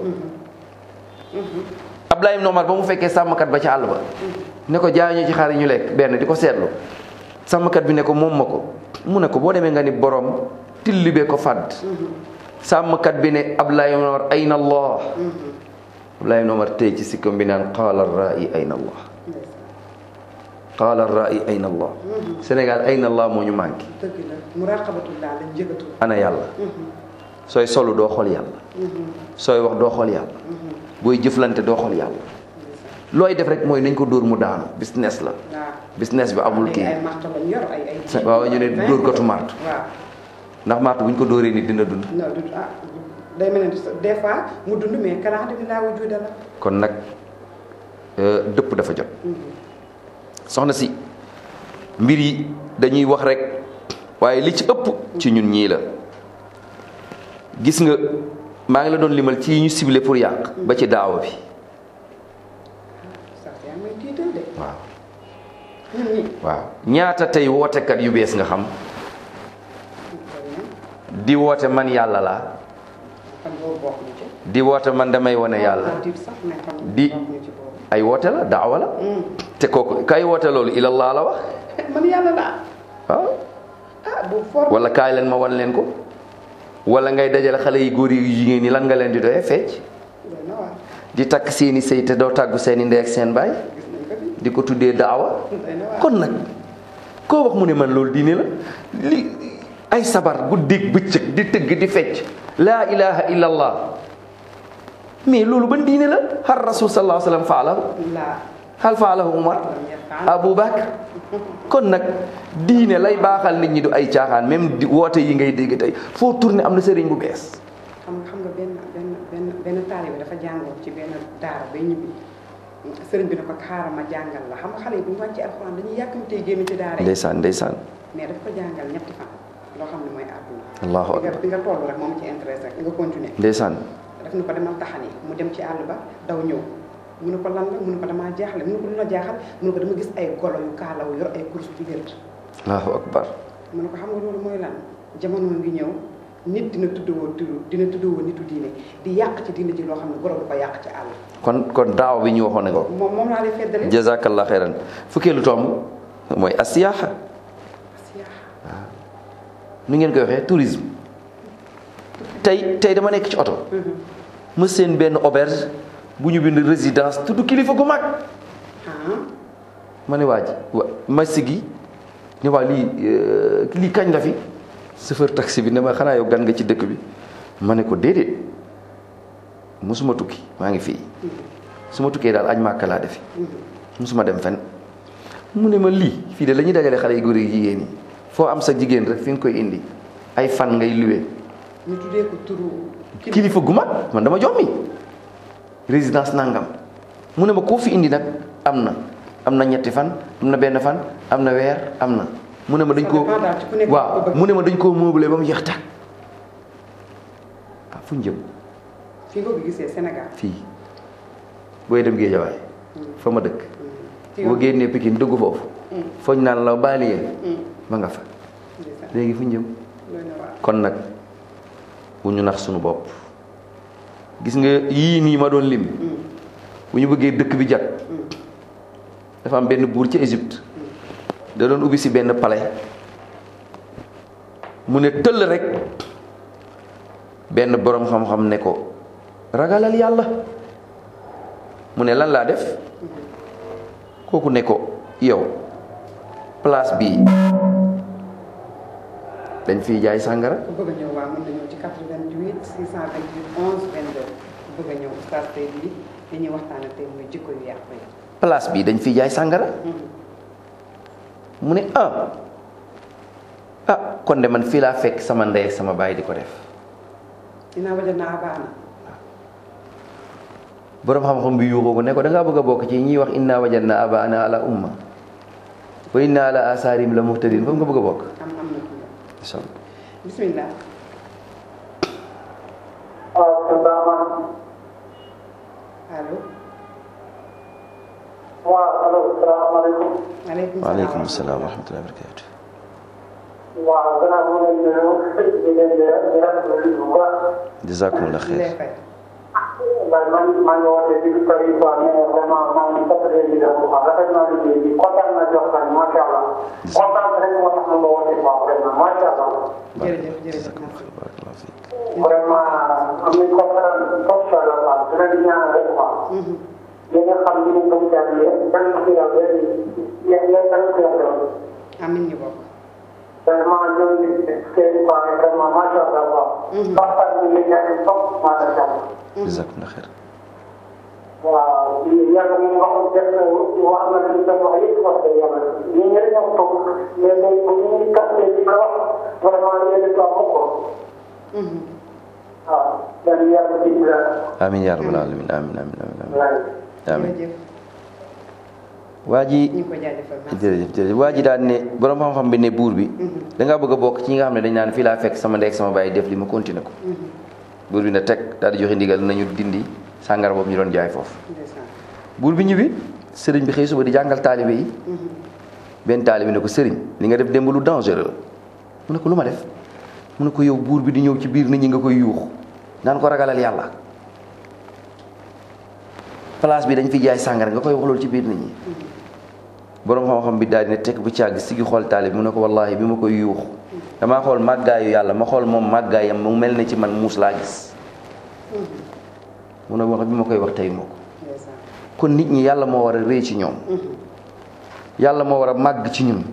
Ablaye ibn Omar ba mu fekkee sàmmkat ba ca àll ba ne ko jaay ñu ci xar yi ñu lekk benn di ko seetlu sàmmkat bi ne ko moom ma ko mu ne ko boo demee nga ni borom tillibee ko fàdd sàmmkat bi ne Ablaye ibn Omar ayna allah Ablaye ibn Omar tey ci sikkam bi naan qaala rai ayna allah qaala rai ayna allah Sénégal ayna allah moo ñu manqué dëgg la muraqabatullah lañ njëgatu ana yàlla sooy solu doo xool yàlla sooy wax doo xool yàlla booy jëflante doo xool yàlla looy def rek mooy nañ ko dóor mu daanu business la waaw business bi amul léegi kii ay marto lañ yor ay ay waaw ñu ne dóor kotu marto waaw ndax marto bu ñu ko dóoree nit dina dund non du ah day mel ne des fois mu dund mais kalaa demi laa wujuda la kon nag euh, dëpp dafa jot soxna si mbir yi dañuy wax rek waaye li ci ëpp ci ñun ñii la gis nga maa ngi la doon limal ci yi ñu ciblé pour yàq ba ci daawa bi sax yaa may tiital de waaw ñun ñi waaw ñaata tey wootekat yu bees nga xam di woote man yàlla laa kon boobu bokk ñu ci di woote man damay wane yàlla tiit sax mais kon Di- bokk ñu ci boobu ay woote la daawa la te kooku kay woote loolu ilallah la wax man yàlla laa waaw ah bu for wala kaay leen ma wan leen ko wala ngay dajale xale yi góor yi jigéen ñi lan nga leen di doyee fecc doy na waar di takk seeni sëy te doo tàggu seeni ndey ak seen baay gis nañ ko fi di ko tuddee daawa doy na waar kon nag koo wax mu ne man loolu diine la li ay sabar guddeeg bëccëg di tëgg di fecc laa ilaha illa allah mais loolu ban diine la har rasul sallallahu alayhi wa sallam faalahu laa hal faalahu umar abu bakar kon nag diine lay baaxal nit ñi du ay caaxaan même di woote yi ngay dégg tey foo tourné am na sëriñ bu bees xam nga xam nga benn benn benn benn taalibe dafa jàngoon ci benn daara bay ñibbi sëriñ bi ne ko xaaral ma jàngal la xam nga xale yi bu ñu wàccee alxuraan dañuy yàkkamtee génn ci daara yi ndeysaan ndeysaan mais daf ko jàngal ñetti fan loo xam ne mooy àdduna allahu bi nga akbar bi nga toll rek moom ci intéressé rek nga continuer ndeysaan daf ni ko demal taxani mu dem ci àll ba daw ñëw mu ne ko lan la mu ne ko damaa jaaxle mu ne ko lu la jaaxal mu ne ko dama gis ay golo yu kaalaw yor ay course di wér allahu akbar mu ne ko xam nga loolu mooy lan jamono ngi ñëw nit dina tuddwoo tudd dina tuddwoo nitu diine di yàq ci diine ji loo xam ne golo du ko yàq ci àll kon kon daaw bi ñu waxoon ne ko moom moom laa lay feddale jazakallah xeyran fukkeelu tomb mooy asiyaaxa siyaaxa nu ngeen koy waxee tourisme tey tey dama nekk ci oto ma seen benn auberge bu ñu bind résidence tudd kilifa gu mag ah ma ne waa ji wa ma sigi ne waa lii euh, lii kañ la fi chauffeur taxi bi ne ma xanaa yow gan nga ci dëkk bi ma ne ko déedéet musuma tukki maa ngi fii su ma tukkee daal añ màkka laa defi musuma dem fen mu ne ma lii fii de la ñuy dajale xale yu góor yi jigéen yi foo am sa jigéen rek fi nga koy indi ay fan ngay luwe ñu tuddee ko turu kii kilifa gu mag man dama jommi résidence nangam mu ne ma koo fi indi nag am na am na ñetti fan am na benn fan am na weer am na mu ne ma dañ koo Ça dépend daal ci ku nekk ko waaw bëgg. mu ne ma dañ koo meublé ba mu jeex tàkk ah fu ñu jëm fi nga ko gisee Sénégal fii booy dem Géejawaay fa ma dëkk ci boo génnee Pikine dugg foofu foog naan la banlieue ma nga fa ndeysaan léegi fu ñu jëm doy na waar kon nag bu ñu nax suñu bopp gis nga yii nii ma doon lim bu ñu bëggee dëkk bi jag dafa am benn buur ci Égypte da doon ubbi si benn palais mu ne tëll rek benn boroom xam-xam ne ko ragalal yàlla mu ne lan laa def kooku ne ko yow place bii dañ fiy jaay sàngara ku bëgg a ñëw waa mën na ñëw ci 88 628 11 22 ku bëgg a ñëw oustaz tey bii li ñuy waxtaane tey mooy jikko yu yàqu yi place bii dañ fiy jaay sàngara mu ne ah ah kon de man fii laa fekk sama ndey ak sama baay di ko def dinaa waja naa baana boroom xam-xam bi yuuxoo ko ne ko da ngaa bëgg a bokk ci ñiy wax inna wajadna abaana ala umma wa inna ala asaarim la muhtadin foofu nga bëgg a bokk am am na ku ñëw incha allah bismillah waaw salaamaaleykum. allo waaw allo salaamaaleykum. maaleykum waaleykum salaam wa rahmatullahi wa barakatu waaw gannaaw bu ngeen nuyu di leen di di rafetlu bu baax. jazakumullah lay xeer fay waaye man maa ngi wootee ci Paris quoi mais vraiment maa ngi fàttali leen di def bu baax rafet naa liggéey bi kontaan naa jox kan macha allah. kontaan rek moo tax ma wootee quoi vraiment macha allah. jërëjëf jërëjëf merci barakallahu fiik vraiment am nañu conférence top solo quoi dina di ñaan rek quoi. li nga xam ni ñu ko jàngee ban ko yàlla yéen yéen ban ko yàlla amin ñu bokk vraiment ñoo ngi seen quoi vraiment macha allah quoi. waxtaan bi nga ñaan top macha allah. jazakumullah xeer waaw yàlla moom wax dëgg wax na li nga wax yëpp wax dëgg yàlla ñun ñëpp ñoo toog mais tey bu ñu capté li nga wax vraiment yéen a ko ko. waaw yàlla yàlla dégg la. amin yaa rabbal alamin amin amin amin amin waaye. amin jërëjëf waa ji ñu ngi ko jaajëfal merci. jërëjëf jërëjëf waa ji daan ne borom xam-xam bi ne buur bi da ngaa bëgg a bokk ci ñi nga xam ne dañ naan fii laa fekk sama ndey ak sama baay def li ma continué ko buur bi ne teg daal di joxe ndigal nañu dindi sàngara boobu ñu doon jaay foofu ndeysaan buur bi ñibbi sëriñ bi xëy suba di jàngal taalibe yi benn taalibe ne ko sëriñ li nga def démb lu dangereux la mu ne ko lu ma def mu ne ko yow buur bi di ñëw ci biir nit ñi nga koy yuux naan ko ragalal yàlla place bi dañ fi jaay sàngara nga koy wax loolu ci biir nit ñi boroom xam-xam bi daal di ne tekk bu càgg sigi xool taalibe mu ne ko wallaahi bi ma koy yuux damaa xool màggaayu yàlla ma xool moom màggaayam mu mel ne ci man muus laa gis mu ne wax bi ma koy wax tey moo ko ndeysaan kon nit ñi yàlla moo war a rëy ci ñoom yàlla moo war a màgg ci ñun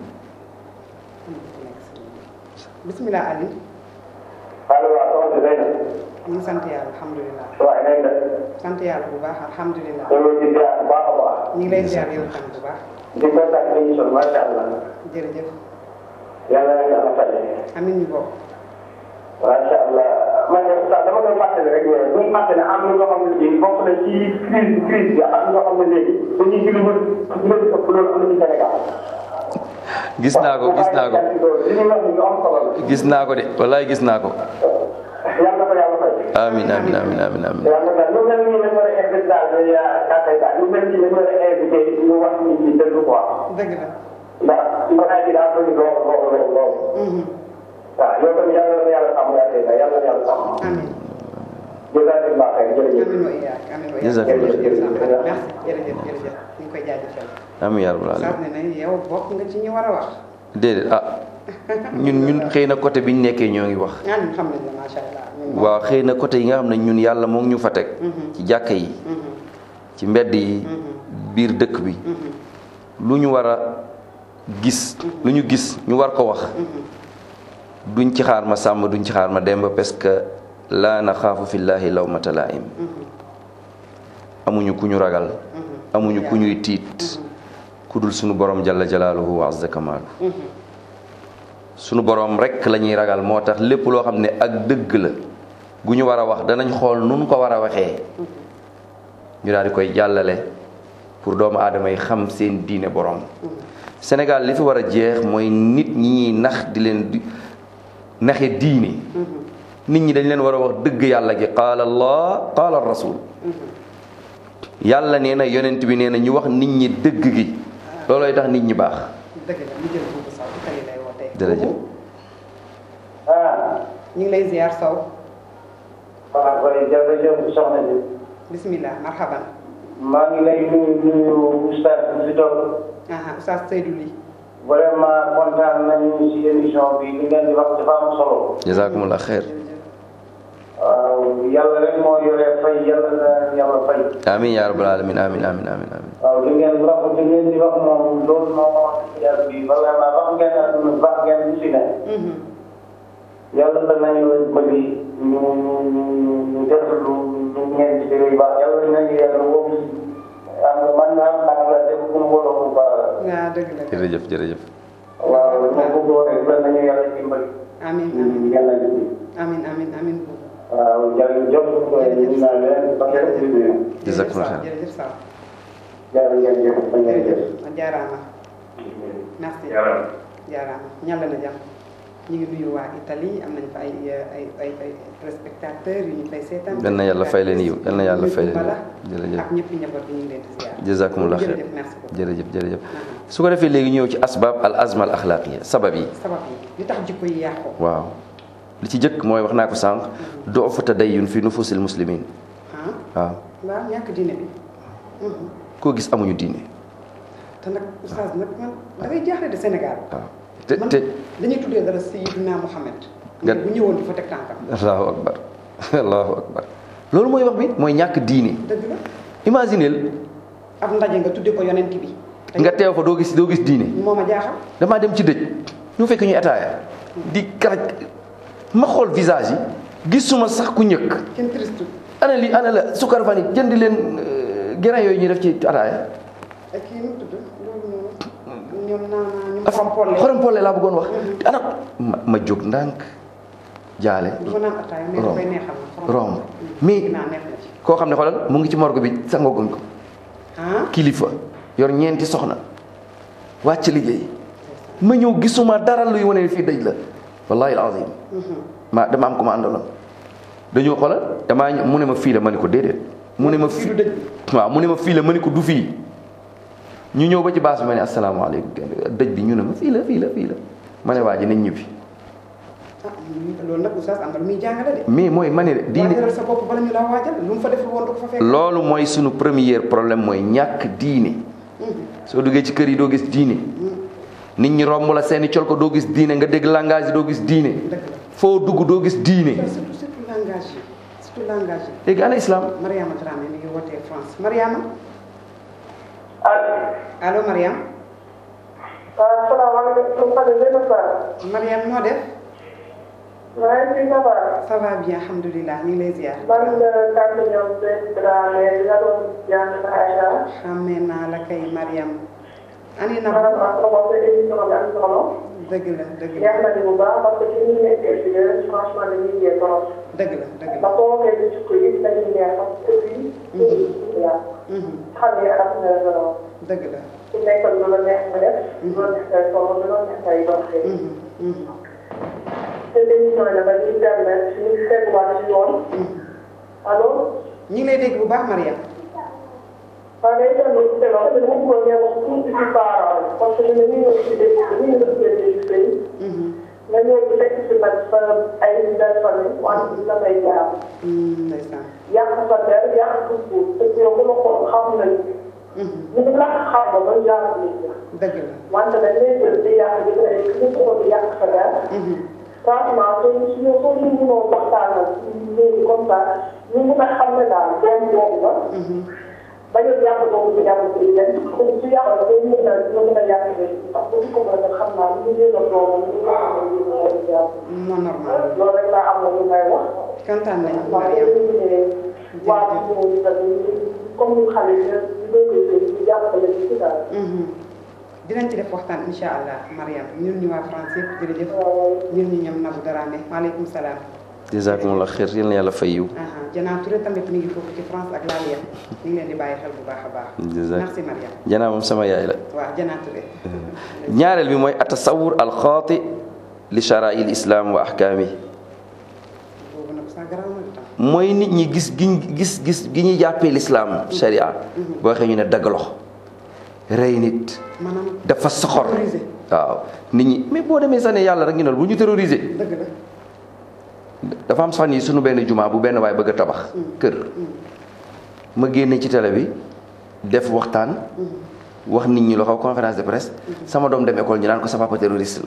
bismillah Ali allo waaw soxna si Zeyna. ñu ngi sant yàlla alhamdulilah waaye nañ la. sant yàlla bu baax alhamdulilah loolu ci ziar bu baax a baax. ñu ngi lay ziar yow tam bu baax di kontaan ci émission macha allah. jërëjëf yàlla na yàlla fay. amin ñu bokk macha allah man de sax dama koy fàttali rek mais bu ñu fàttali am na ñoo xam ne bii bokk na ci crise crise bi am ñoo xam ne léegi dañuy gën a mën mën ëpp loolu am na ci Sénégal. gis naa ko gis naa ko li ñu wax ñu am solo la. gis naa ko de wallaay gis naa ko yàlla na ko yàlla fay. amin amin amin amin amin yàlla na lu mel nii dañu war a invité daal di kàttay daal lu mel nii dañu war a invité ñu wax nit ñi dëgg quoi. dëgg la ndax mbaa bi daa bëri lool lool lool lool. waaw yow tamit yàlla na yàlla sàmm yaa tey yàlla na yàlla sàmm. amin jazakallah xayr jërëjëf. amin wa iyaak amin wa iyaak Jazakallah jërëjëf khairan. merci jërëjëf jërëjëf ñu ngi koy jaajëfal amin yaa rabbal sax alamin ne ne yow bokk nga ci ñi war a wax déedéet ah ñun ñun xëy na côté bi ñu nekkee ñoo ngi wax ah ñun xam nañ la macha allah ñun moom. waaw xëy na côté yi nga xam ne ñun yàlla moo ngi ñu fa teg ci jàkka yi Mhm, ci mbedd yi biir dëkk bi mhm, lu ñu war a gis lu ñu gis ñu war ko wax duñ ci xaar ma sàmm duñ ci xaar ma demba parce que laa naxaafu fillaahi lawmata laa'im amuñu ku ñu ragal amuñu ku ñuy tiit ku dul sunu borom jalla jalaaluhu wa azza kamaalu sunu borom rek la ñuy ragal moo tax lépp loo xam ne ak dëgg la gu ñu war a wax danañ xool nun ko war a waxee ñu daal di koy jàllale pour doomu aadama yi xam seen diine borom Sénégal li fi war a jeex mooy nit ñi ñuy nax di leen di naxe diine nit ñi dañ leen war a wax dëgg yàlla gi qaala allah qaala rasul yàlla nee na yonent bi nee na ñu wax nit ñi dëgg gi loolooy tax nit ñi baax dëgg la ñu jël buubu saw ci tali lay wootee jërëjëf ah ñu ngi lay ziar saw waaw koy jërëjëf soxna si bismillah marhaban maa ngi lay nuyu nuyu oustaz bi si toog aha oustaz Seydou Ly vraiment kontaan nañu si émission bi li ngeen di wax dafa am solo jazakumullah xeer waaw yàlla rek moo yore fay yàlla na yàlla fay amin ya rabbal alamin amin amin amin amin waaw li ngeen wax li ngeen di wax moom loolu moo wax ci yàlla bi vraiment wax ngeen aduna baax ngeen lu si ne Mhm, yàlla danañu bëgg ñu ñu ñu ñu def lu lu ngeen ci réew baax yàlla nañu yàlla wóob am nga man am naa la def ku mu wóor bu baax waaw dëgg la jërëjëf jërëjëf waaw li ma bëggoon rek la nañu yàlla dimbali amin amin yàlla amin amin amin buubu waaw jërëjëf ñu naa leen ba ngeen di nuyu Jazakumullah saw khair. jërëjëf saw jërëjëf ba ngeen jëf jërëjëf jaaraama merci jaaraama ñàll na jàmm ñu ngi nuyu waa Italie am nañu fa ay ay ay ay téléspectateurs yu ñu fay seetaan Yal na yàlla fay leen yiw, yal na yàlla fay leen yiw. Bala Jërëjëf. ak ñëpp njaboot bi ñu ngi leen di ziar jazakumullah xeer jërëjëf merci beaucoup jërëjëf jërëjëf su ko defee léegi ñëw ci asbab al azma al axlaaqiya sabab yi sabab yi li tax jikko yi yàqu waaw li ci jëkk mooy wax naa ko sànq doofu tadayyun fi nufusil muslimin ah waaw waaw ñàkk diine bi Mhm. koo gis amuñu diine te nag oustaz nag man da ngay jaaxle de Sénégal waaw te man te dañuy tuddee dara Sayyidina Muhammad Nga- bu ñëwoon di fa teg tànkam allahu akbar allahu akbar loolu mooy wax bi mooy ñàkk diine dëgg la imagineel ab ndaje nga tuddee ko yonent bi te nga teew fa doo gis doo gis diine moo ma jaaxal damaa dem ci dëj ñu fekk ñuy ataaya di karaj ma xool visage yi gisuma sax ku ñëkk kenn triste ana li ana la sukar fan yi jënd leen euh, grain yooyu ñu def ci ataaya ak kii nu mu tudd loolu noonu ñoom naa ñu dafa xorom polle xorom polle laa bëggoon wax ana ma ma jóg ndànk jaale du ma naan ataaya mais Rom. dafay neexal na Rom. mais naa neex na ci koo xam ne xoolal mu ngi ci morgue bi sangoguñ ko ah kilifa yor ñeenti soxna wàcc liggéey ma ñëw gisuma dara luy wane ne fii dëj la wallahi alazim ma dama am ko ma àndaloon dañoo xoolal damaa ñëw mu ne ma fii la ma ne ko déedéet mu ne ma fii fii du dëj waaw mu ne ma fii la ma ne ko du fii ñu ñëw ba ci baas bi ma ne asalaamaaleykum dëj bi ñu ne ma fii la fii la fii la ma ne waa ji nañ ñibbi ah loolu nag oustaz am na lu muy jàngale de mais mooy ma ne diine waajalal sa bopp bala ñu laa waajal lu mu fa deful woon du ko fa fekk loolu mooy sunu premier problème mooy ñàkk diine soo duggee ci kër yi doo gis diine nit ñi romb la seeni col ko doo gis diine nga dégg langage yi doo gis diine dëgg la foo dugg doo gis diine surtout surtout langage yi surtout langage yi léegi ana islam Mariama Dramé mi ngi wootee France Mariama allo. allo Mariam waaw salaamaaleykum Fane Ndeye Ba. Mariam noo def maa ngi fi ça va. ça va bien alhamdulilah ñu ngi lay ziar man la kàddu ñoom Seydou Dramé di la doon jàng Aïcha. xàmmee naa la kay Mariam ani na maanaam ak sama émission bi am solo. dëgg la dëgg la neex na ni bu baax parce que ci ñi nekkee ci yéen franchement dañuy yee trop. dëgg la dëgg la ndax boo waxee ci sukk yi dañuy neex parce que fii. voilà. Mhm, xam ne am na solo. dëgg la su nekkoon lu la neex nga def. lu la neex ngay solo lu la neex ngay doxee. Mhm, mhm, te émission yi nag dañuy permettre suñu fekkuwaat ci yoon. mhm. allo. ñu ngi lay dégg bu baax Mariam waaw day permettre ci loolu dama bëggoon ngeen wax tuuti ci parents yi parce que ñu ne ñu ngi ci dëkk bi ñu ngi leen di sëy Mhm, nga ñëw di fekk ci nag sa ay belle famille wante dina may jaar mhm, ndeysaan yàq sa der yàq sa suuf te yow bu la xool xam nañ Mhm, ñu ngi lakk xam nga ba jaar nit ñi dëgg la wante dañ lay jël di yàq di ay ñu ko di yàq sa der Mhm, franchement soo suñu soo ñu mënoo waxtaanal léegi comme ça ñu mën a xam ne daal doom boobu la mhm. bañ a jàpp boobu ci jàpp ci leen comme su yàqal day mën a dina mën a yàq leen parce que bu ko mën a xam naa lu ñu yëgal doomam lu ko xam ne ñu mën a jàpp moo normal loolu rek laa am na lu may wax kontaan nañu ndax Mariam dañu ne waa ci ñoom tamit comme ñu xale yi ñu doon koy sëy ñu jàppale ci daal Mhm. dinañ ci def waxtaan incha allah Mariam ñun ñu waa France yëpp jërëjëf waaw ñun ñu ñoom Nabou Dramé maaleykum salaam jazakumullah xeer yal na yàlla fay yiw aha Jana Touré tamit mi ngi foofu ci France ak Laalia ñu ngi leen di bàyyi xel bu baax a baax Jazak- merci Mariam janaa moom sama yaay la waaw Jana Touré ñaareel bi mooy atasawur alxaati li shara'i l islam wa ahkaami boobu nag sax garaaw na tam mooy nit ñi gis giñ gis gis gi ñuy jàppee lislaam sharia boo waxee ñu ne daggalox rey nit maanaam dafa soxor terrorisé. waaw nit ñi mais boo demee sax ne yàlla rek ñu ne la bu ñu terroriser dëgg la dafa am sax nii suñu benn jumaa bu benn waay bëgg a tabax kër ma génne ci télé bi def waxtaan wax nit ñi loo xaw conférence de presse sama doom dem école ñu naan ko sa papa terroriste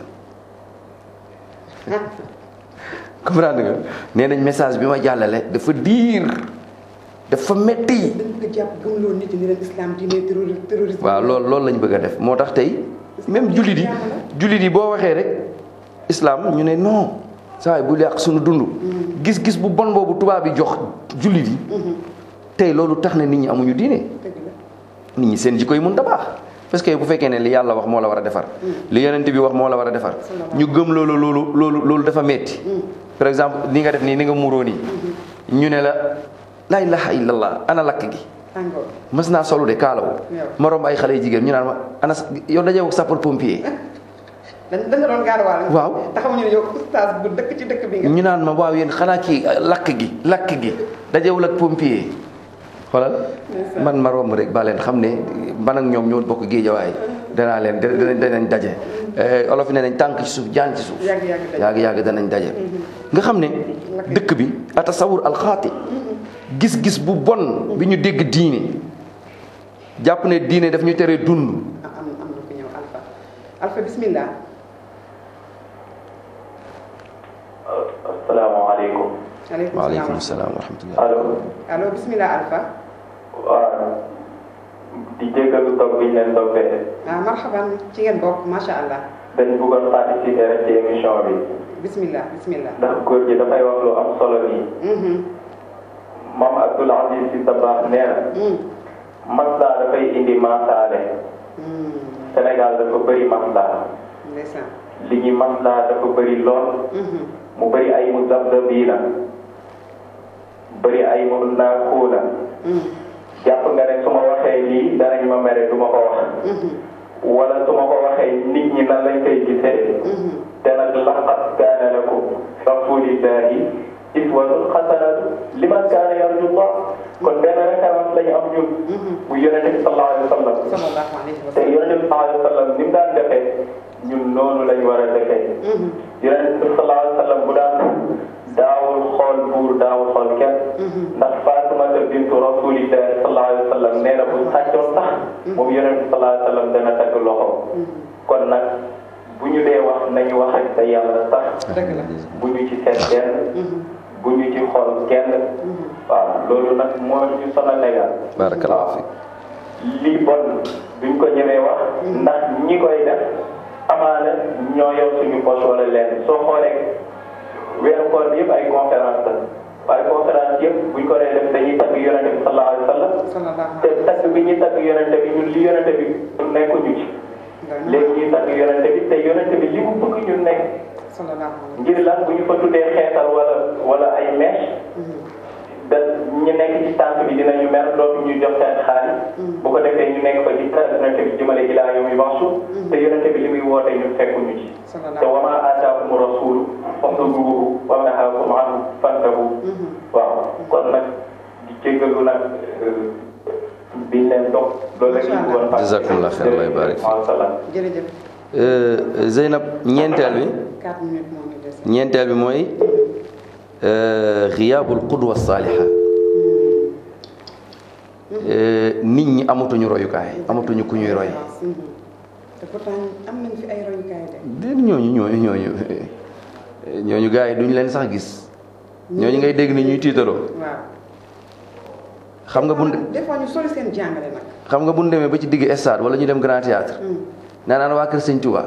la comprendre nga nee nañ message bi ma jàllale dafa diir dafa metti dañ bëgg a jàpp gëmloo nit ñi ne leen islam diine terroriste terroriste waaw loolu loolu lañ bëgg a def moo tax tey même jullit yi jullit yi boo waxee rek islam ñu ne non saa yi bu yàq suñu dund gis-gis bu bon boobu tubaab yi jox jullit yi tey loolu tax na nit ñi amuñu diine dëgg la nit ñi seen jikko yi mun ta baax parce que bu fekkee ne li yàlla wax moo la war a defar li yonent bi wax moo la war a defar ñu gëm loolu loolu loolu loolu dafa metti par exemple ni nga def nii ni nga muuroo nii ñu ne la la ilaha illallah ana lakk gi tàngoor mës naa solu de kaalawu ma romb ay xale yu jigéen ñu naan ma ana sa- yow dajee ak sapeur pompier dañ da nga doon gaaruwaale Waaw. taxamuñu ne yow oustaz bu dëkk ci dëkk bi nga ñu naan ma waaw yéen xanaa kii lakk gi lakk gi dajewul ak pompier xoolal man ma romb rek ba leen xam ne man ak ñoom ñoo bokk géejawaay danaa leen danañ danañ daje Eh, olof yi ne nañ tànk ci suuf jaan ci suuf yàgg yàgg dañ yàgg yàgg danañ daje nga xam ne dëkk bi atasawur alxaati gis-gis bu bon bi ñu dégg diine jàpp ne diine daf ñu tere dund am am am na ku ñëw Alpha Alpha bismillah asalaamaaleykum aleykum waaleykum salaam salaam wa rahmatullah allo allo bismillah Alpha waaw di jégalu toog bi ñu leen toppee ah marhaban ci ngeen bokk macha allah dañ bëggoon participer rek ci émission bi bismillah bismillah ndax góor gi dafay wax lu am solo nii mhm maam Abdoul Aziz Sy Dabakh nee na mhm maslaa dafay indi maasaale Sénégal dafa bëri maslaa ndeysaan li ñuy maslaa dafa bëri lool mu bëri ay mu zabzabiina bëri ay mu naakuuna jàpp nga ne su ma waxee lii danañ ma mere du ma ko wax wala su ma ko waxee nit ñi nan lañ koy gisee te nag laqad kaana lakum rasulillahi iswatun xasanatu liman kaana yarju Allah kon benn référence la ñu am ñun bu yonente bi sallallahu alayhi wa sallam sallallahu alayhi wa te sallam yonente bi sallallahu alayhi wa sallam ni mu daan defee ñun noonu lañ war a defee yonente bi sallallahu alayhi wa sallam bu daan daawul xool buur daawul xool kenn ndax Faatumata bintu rasulillahi sallallahu alayhi wa sallam nee na bu sàccoon sax moom yonente bi sallallahu alayhi wa sallam dana tagg loxo kon nag bu ñu dee wax nañu wax ak sa yàlla sax dëgg la bu ñu ci seet kenn bu ñu ci xool kenn waaw loolu nag moo ñu sonal Sénégal barakallahu fi lii bon duñ ko ñemee wax ndax ñi koy def amaana ñoo yor suñu poche wala leen soo xoolee weeru koor bi yëpp ay conférence la waaye conférence yëpp buñ ko dee def dañuy tagg yonente bi sallallahu alayhi wa sallam sallallahu te tagg bi ñuy tagg yonente bi ñun li yonente bi nekkuñu ci léegi ñuy tagg yonente bi te yonente bi li mu bëgg ñun nekk sallallahu alayhi ngir lan bu ñu fa tuddee xeetal wala wala ay mèche da ñu nekk ci tànk bi dinañu mer dootu ñu jox seen xaalis bu ko defee ñu nekk fa di tagg yonente bi jëmale ilaa yow mi maxsu te yonente bi li muy woote ñun fekkuñu ci te sallallahu wa maa aataakumu rasuulu faxuduuhu wa maa nahaakum anhu fantahu waaw kon nag di jéggalu nag biñ leen toog loolu rek ñu bëggoon fàttali. Jazakumullah xayr, Allah barik fi. Wa salaam. jërëjëf Euh, Zeynab ñeenteel bi 4 minutes moo ñu des ñeenteel bi mooy euh, xiyaabul qudwa saaliha Euh, nit ñi amatuñu royukaay amatuñu ku ñuy roy Mhm. te pourtant am nañ fi ay royukaay de déet ñooñu ñooñu ñooñu ñooñu gars yi duñ leen sax gis ñooñu ngay dégg ni ñuy tiitaloo waaw xam nga bu des fois ñu sori seen jàngale nag xam nga bu ñu demee ba ci digg stade wala ñu dem grand théâtre naan ana waa kër Sëñ Touba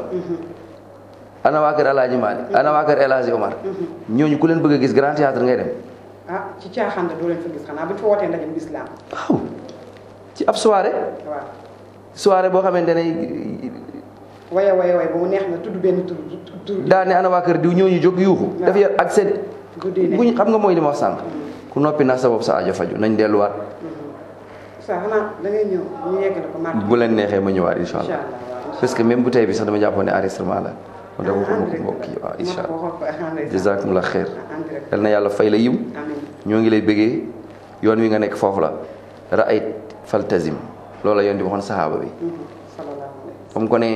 ana waa kër El Hadj Malick ana waa kër El Hadj Omar ñooñu ku leen bëgg a gis grand théâtre ngay dem ah ci caaxaan la doo leen fa gis xanaa bu ñu fa wootee ndaje bu lislaam waaw ci ab soirée waaw soirée boo xamante ne waye waye waye ba mu neex na tudd benn tur tur daa ne ana waa kër diw ñooñu jóg yuuxu dafa yor ak seen guddee ne buñ xam nga mooy li ma wax sànq ku noppi na sa bopp sa ajo faju nañ delluwaat sa xanaa da ngay ñëw ñu yeggale ko màgg bu leen neexee ma ñëwaat incha incha allah allah waaw parce que même bu tey bi sax dama jàppoon ne enregistrement la kon dama ko mbokk mbokk yi waaw incha allah allah jazakumullah xeer en direct yal na yàlla fay la yiw amiin ñoo ngi lay bëggee yoon wi nga nekk foofu la ra'ayt faltazim loolu la yoon di waxoon saxaaba bi sallallahu alayhi comme ko ne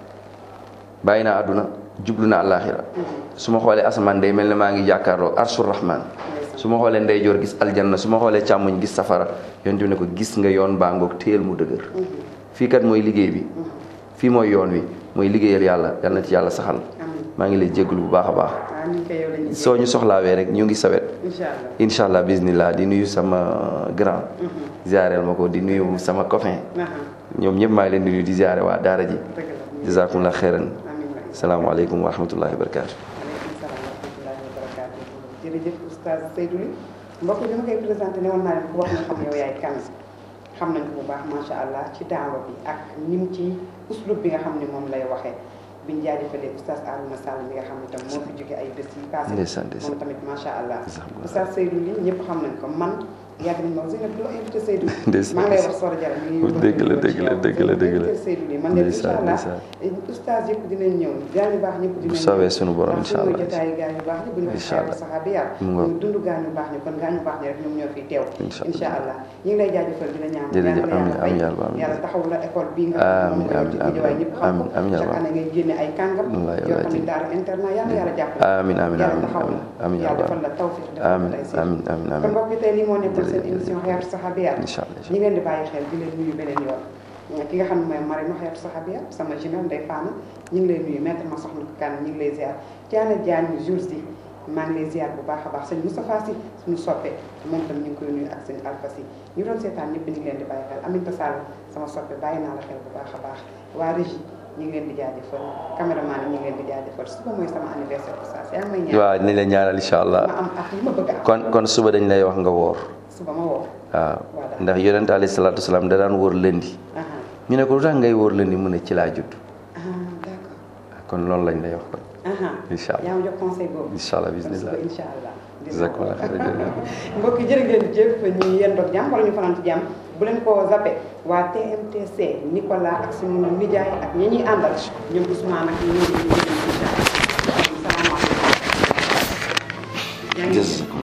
bàyyi naa àdduna jublu na àllaaxira su ma xoolee asamaan day mel ne maa ngi jàkkaarloo arshur rahman su ma xoolee ndeyjoor gis aljanna su ma xoolee càmmoñ gis safara yoon bi ne ko gis nga yoon baa ngoog téyel mu dëgër fii kat mooy liggéey bi fii mooy yoon wi mooy liggéeyal yàlla yal na ci yàlla saxal amiin maa ngi lay jégalu bu baax a baax waaw ni koy yow la ñuy soo ñu soxlaawee rek ñu ngi sawet incha allah incha allah bismillah di nuyu sama grand ziareel ma ko di nuyu sama copain aha ñoom ñëpp maa ngi leen di nuyu di ziare waa daara ji dëgg la jazakumullah xeyran amiin waay salaamaaleykum wa rahmatullahi wa barakaatu aleykum salaam wa rahmatullahi wa barakaatu jërëjëf oustaz Seydou Ly mbokk bi ma koy présenté ne woon naa leen ko wax na xam yow yaay kan xam nañ ko bu baax macha allah ci daawa bi ak ni mu ci uslub bi nga xam ne moom lay waxee biñ jaajëfalee oustaz Arouna Sall mi nga xam ne tam moo fi jóge ay bés yi passé ndeysaan ndeysaan moom tamit macha allah Jazakumullah. oustaz Seydou Ly ñëpp xam nañ ko man yàgg nañ ma wax Zeynab doo invité Seydou Ndeysaan, maa ngi lay wax Sora Diarra mi ngi dëgg la, dëgg la, dëgg la, dëgg la. Seydou Ly man de incha Ndeysaan, allah ndeysaan. oustaz yëpp dinañ ñëw gaa ñu baax ñëpp bu dinañ soobee sunu borom ndax incha suñu allah jotaayu gaa ñu baax ñi bu ñu Incha waxee allah. saxaabi yaa Mu ngoog. ñu dund gaa ñu baax ñi kon gaa ñu baax ñi rek ñoom ñoo fiy teew Incha allah. incha allah ñu ngi lay jaajëfal di la ñaan Jërëjëf, yàlla amiin, yàlla amiin, fay yàlla, amiin. yàlla taxaw la école bii nga Amiin, xam ne moom nga yor ci amiin, Guédiawaye ñëpp xam amiin, amiin, ko yàlla. chaque année ngay génne ay kàngam Wallaay, yoo wallaay, xam ne jërëjëf. daara internat yàlla yàlla jàppale amiin amiin yàlla amiin taxaw la amiin yàlla yàlla defal la tawfiq defal la amiin taysiir. amiin amiin kon amiin mbokk yi tey lii moo nekkoon seen Jërëjëf. émission xeetu saxaabiyaat incha allah ñi ngeen di bàyyi xel di leen nuyu beneen yoon ki nga xam ne mooy Marème xeetu saxaabiya sama jumelle Ndeye Fana ñu ngi lay nuyu maître ma soxna kan ñu ngi lay ziar Diana Diagne jours yi maa ngi lay ziar bu baax a baax sëñ Moustapha Sy suñu soppe moom tam ñu ngi koy nuyu ak sëñ Alpha Sy ñu doon seetaan ñëpp ñu ngi leen di bàyyi xel Aminta Sall sama soppe bàyyi naa la xel bu baax a baax waa régie ñu ngi leen di jaajëfal caméraman yi ñu ngi leen di jaajëfal suba mooy sama anniversaire oustaz yaa ngi may ñaan waaw dinañ la ñaanal incha allah ma am ak li ma bëgg a am kon kon suba dañ lay wax nga woor suba ma woo waaw Voilà. ndax yonent alayhi salaatu wasalaam da daan wóor lëndi aha ñu ne ko lu tax ngay wóor lëndi mu ne ci laa judd ah d'accord kon loolu lañ lay wax kon aha Incha allah. yaa ma jox conseil boobu incha allah kon bismillah suba incha allah dinaa ko jazakumullah xayran mbokk yi jërë ngeen jëf ñu yendoog jàmm wala ñu fanaan ci jàmm bu leen ko zappé waa TMTC Nicolas ak suñu nijaay ak ñi ñuy àndal ñoom Ousmane ak ñi ñuy incha allah salaamaaleykum. yaa ngi Jës-